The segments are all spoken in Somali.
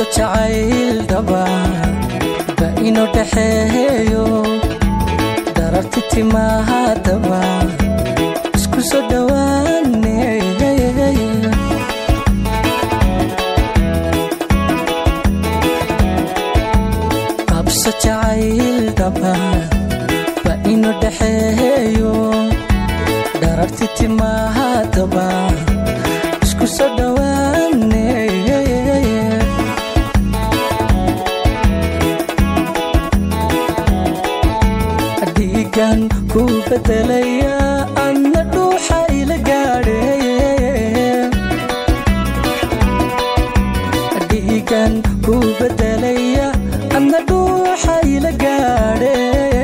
jacayl dhaba ba inoo dhaxeeyo dararti timahaadaba isku soo dhowaane qabso jacayl dhaba ba inoo dhaxeeyo dararti timahaadaba isku soo dhowaane dhiigan ku bedelaya adna dhuuxa ila gaadhe dhiigan ku bedelaya adna dhuuxa ila gaadhe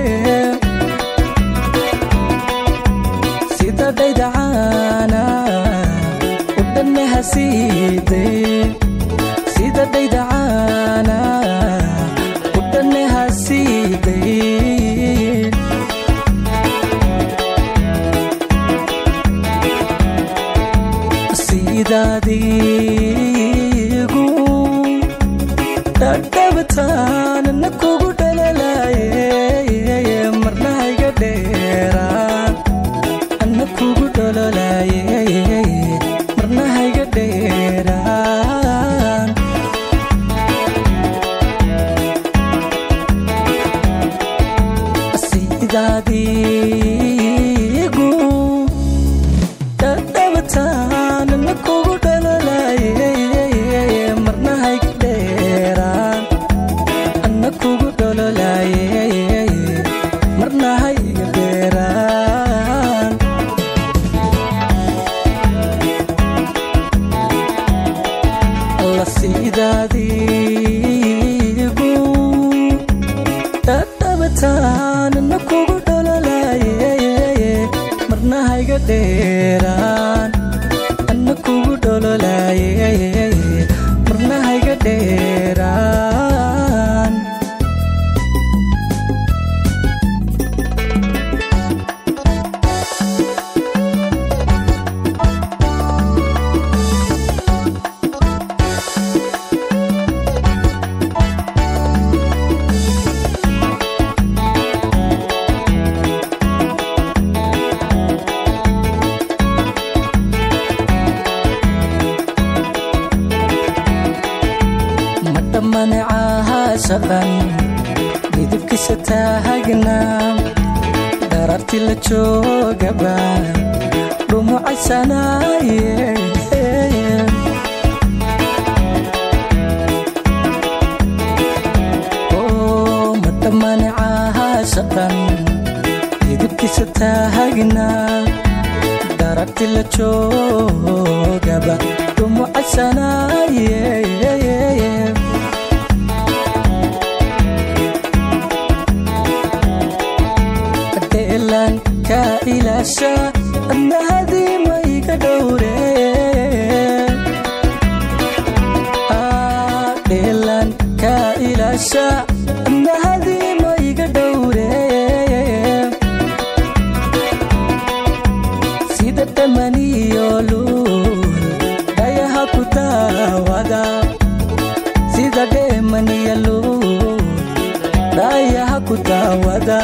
sida dhaydacaana u dhanne hasiiday sida dhaydacaana u dhanne hasiiday sidaadiigu dhadhabataan na kugu dhalalaye marna hayga dheeraan ana kugu dhololaye marna hayga dheeraan sidaadiigu dhadhabataan na kugu dhalolaye marna hayga dheeraan ana kugu dhololaye marna hayga dheeraan alla sidaadiigu dhadhabataan na kugu dhololaye marna hayga dheeraan ana kugu dhololaye marna hayga dheeraan madhammanecaha shaqan midabkiisa taagnaa dararti la joogaba dhumucaysanaaye madhammanecaha shaqan midabkiisa taagnaa dararti la joogaba dhumucaysanaaye deelan ka ilaasha adna hadiima iga dhowre dheelan ka ilaasha adna hadiima iga dhowre sida dhamaniyo luul dhayaha ku daawada sida dheemaniyo luul dhayaha ku daawada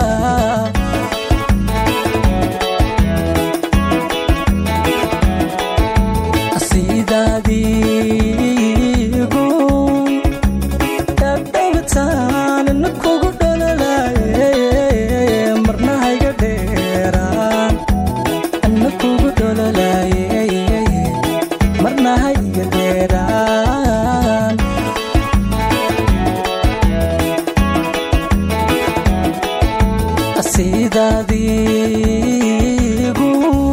sidaadiigu dhadhabataan na kugu dhololaye marna hayga dheeraan ana kugu dhololaye marna hayga dheeraan sidaadiigu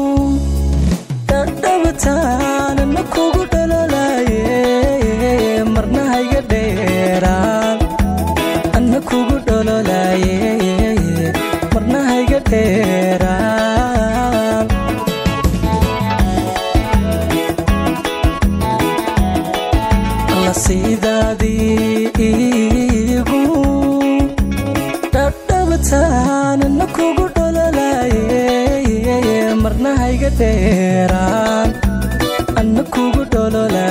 dhadhabataan na kugu dhololaye marna hayga dheeraan ana kugu dhololaye marna hayga dheeraan alla sidaadiigu dhadhabataan na kugu dhololaye marna hayga dheeraan ana kugu dholola